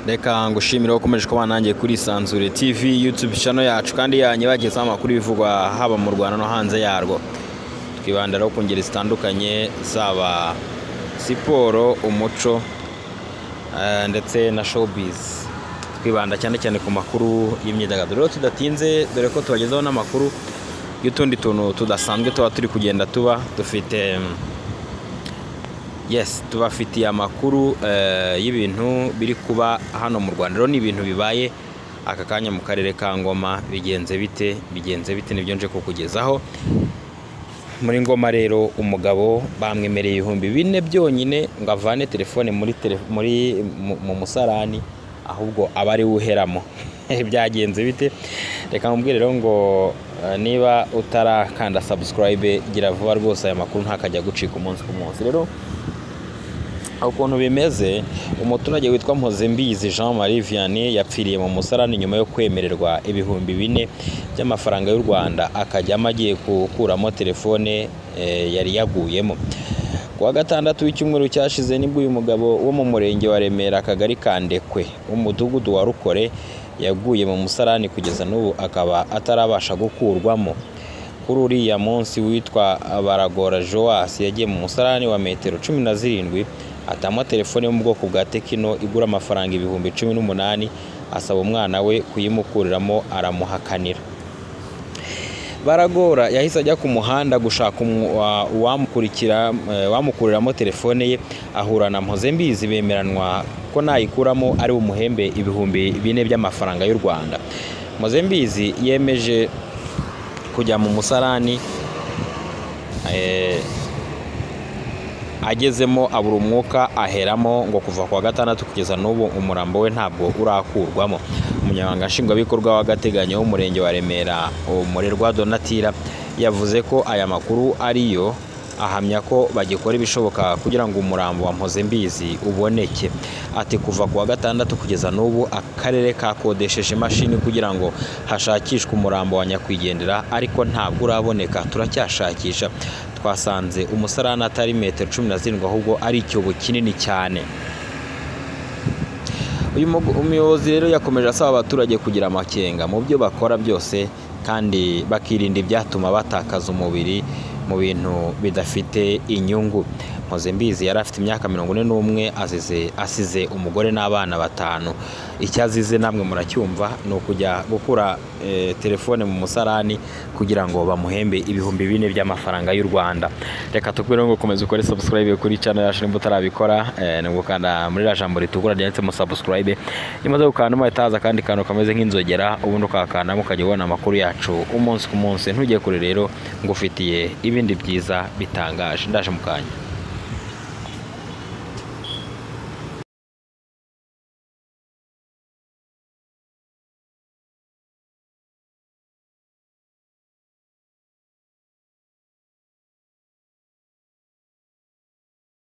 reka ngushimire ukomeje kuba nanjye kuri isanzure tv yutube channel yacu kandi yanyu bagezeho amakuru bivugwa haba mu rwanda no hanze yarwo twibandaraho ku ngeri zitandukanye zaba siporo umuco eh, ndetse na showbiz twibanda cyane cyane ku makuru y'imyidagaduro Rero tudatinze dore ko tubagezaho n'amakuru y'utundi tuntu tudasanzwe tuba turi kugenda tuba dufite mm, yes tubafitiye amakuru eh, y'ibintu biri kuba hano mu rwanda rero ni ibintu bibaye aka kanya mu karere ka ngoma bigenze bite bigenze bite nibyo nje kukugezaho muri ngoma rero umugabo bamwemereye ibihumbi bine byonyine ngo avane telefone muri tele- muri mu- mu musarani ahubwo aba ari uheramo byagenze bite reka mubwire rero ngo eh, niba utarakanda subscribe gira vuba rwose aya makuru ntakajya gucika umunsi ku munsi rero ukuntu bimeze umuturage witwa mpozembizi jean marie vianney yapfiriye mu musarani nyuma yo kwemererwa ibihumbi bine by'amafaranga y'u rwanda akajyamo agiye gukuramo telefone eh, yari yaguyemo ku wa gatandatu w'icyumweru cyashize nibwo uyu mugabo wo mu murenge wa remera akagari ka ndekwe w'umudugudu wa rukore yaguye mu musarani kugeza n'ubu akaba atarabasha gukurwamo kuri uriya munsi witwa baragora joas yagiye mu musarani wa metero cumi na zirindwi atamo telefone yo mu bwoko bwa tekino igura amafaranga ibihumbi cumi n'umunani asaba umwana we kuyimukuriramo aramuhakanira baragora yahise ajya ku muhanda gushaka umu- wa- uwamukurikira eh, wamukuriramo telefone ye ahura na mpozembizi bemeranwa ko nayikuramo ari umuhembe ibihumbi bine by'amafaranga y'u rwanda mpozembizi yemeje kujya mu musarani eh, agezemo abura umwuka aheramo ngo kuva ku wa gatandatu kugeza n'ubu umurambo we ntabwo urakurwamo umunyamabanga nshingwabikorwa w'agateganyo w'umurenge wa remera umurerwa donatira yavuze ko aya makuru ariyo ahamya ko bagikora ibishoboka kugira ngo umurambo wa mpozembizi uboneke ati kuva ku wa gatandatu kugeza n'ubu akarere kakodesheje imashini kugira ngo hashakishwe umurambo wa nyakwigendera ariko ntabwo uraboneka turacyashakisha twasanze umusarani atari metero cumi na zirindwi ahubwo ari icyobo kinini cyane uyu mugo- umuyobozi rero yakomeje asaba abaturage kugira amakenga mu byo bakora byose kandi bakirinda ibyatuma batakaza umubiri mu bintu bidafite inyungu mpozembizi yari afite imyaka mirongo ine n'umwe azize asize umugore n'abana batanu icyo azize namwe muracyumva ni ukujya gukura eh, telefone mu musarani kugira ngo bamuhembe ibihumbi bine by'amafaranga y'u rwanda reka tukubwire ngo komeza ukore subscribe kuri channel yacu nimba utarabikora eh, ni ugukanda muri rya jambo ritukura ryanditsemo subscribe nimaze gukandamo hahita haza akandi kantu kameze nk'inzogera ubundi ukakandamo ukajya ubona amakuru yacu umunsi ku munsi ntujye kure rero ngufitiye ibindi byiza bitangaje ndaje mu kanya